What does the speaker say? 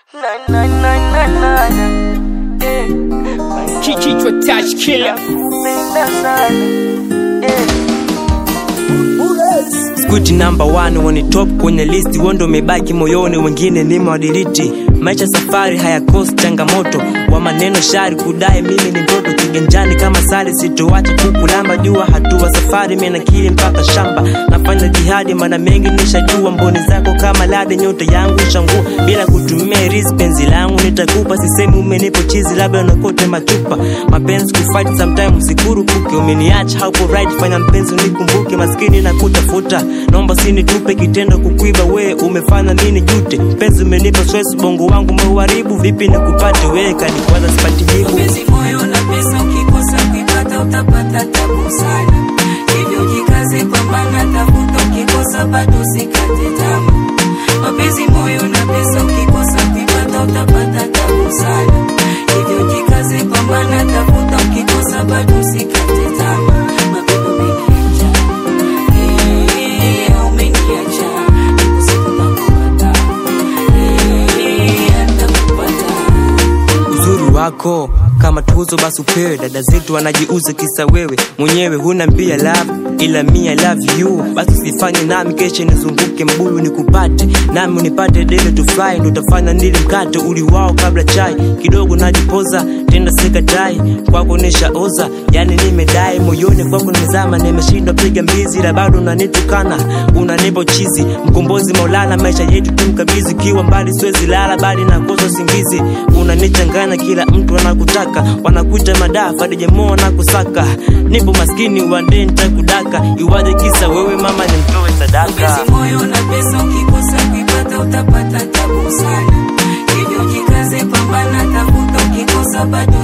Kichwa touch killer Squid number one woni top kwenye list wondo umebaki moyoni, wengine ni mawadiliti. Maisha safari hayakosi changamoto, wa maneno shari kudai mimi ni mtoto kiganjani kama sali, sitoacha kukulamba jua hatua safari, mimi nakili mpaka shamba, nafanya jihadi maana mengi nishajua, mboni zako kama lade, nyota yangu shangua bila kutumia risk, penzi langu nitakupa, sisemi umenipo chizi, labda unakote machupa, mapenzi kufight sometime, usikurupuke, umeniacha hapo right, fanya mpenzi unikumbuke, maskini na kutafuta, naomba sinitupe kitendo kukuiba, we umefanya nini jute, mpenzi umenipa stress, bongo wangu umeuharibu, vipi nikupate wewe, kanikwaza sipati jibu Mapenzi moyo na pesa, ukikosa kuipata utapata tabu sana. Hivyo jikaze, pambana, tafuta, ukikosa bado usikate tamaa. Mapenzi moyo na pesa, ukikosa kuipata utapata tabu sana. Hivyo jikaze, pambana, tafuta, ukikosa bado usikate tamaa. Mapenzi umeniacha, eh, umeniacha, ipo siku nakupata, eh, nitakupata. uzuri wako kama tuzo basi upewe. Dada zetu wanajiuza kisa wewe mwenyewe huna mbia love, ila mia love you. Basi usifanye nami kesho nizunguke mbuyu nikupate, nami unipate dele to fly, ndo utafanya nili mkate uli wao kabla chai kidogo najipoza tenda sikatai kwako nishaoza, yani nimedai moyoni kwako nimezama, nimeshindwa piga mbizi, ila bado unanitukana unanipa chizi. Mkombozi Maulana, maisha yetu tumkabidhi, kiwa mbali siwezi lala, bali nakosa usingizi. Unanichanganya, kila mtu anakutaka, wanakuita madafa hadi jamaa wanakusaka. Nipo maskini wande nitakudaka, iwaje kisa wewe mama nimtoe sadaka. Mapenzi moyo na pesa, ukikosa kuipata utapata tabu sana. Hivyo jikaze, pambana, tafuta, ukikosa bado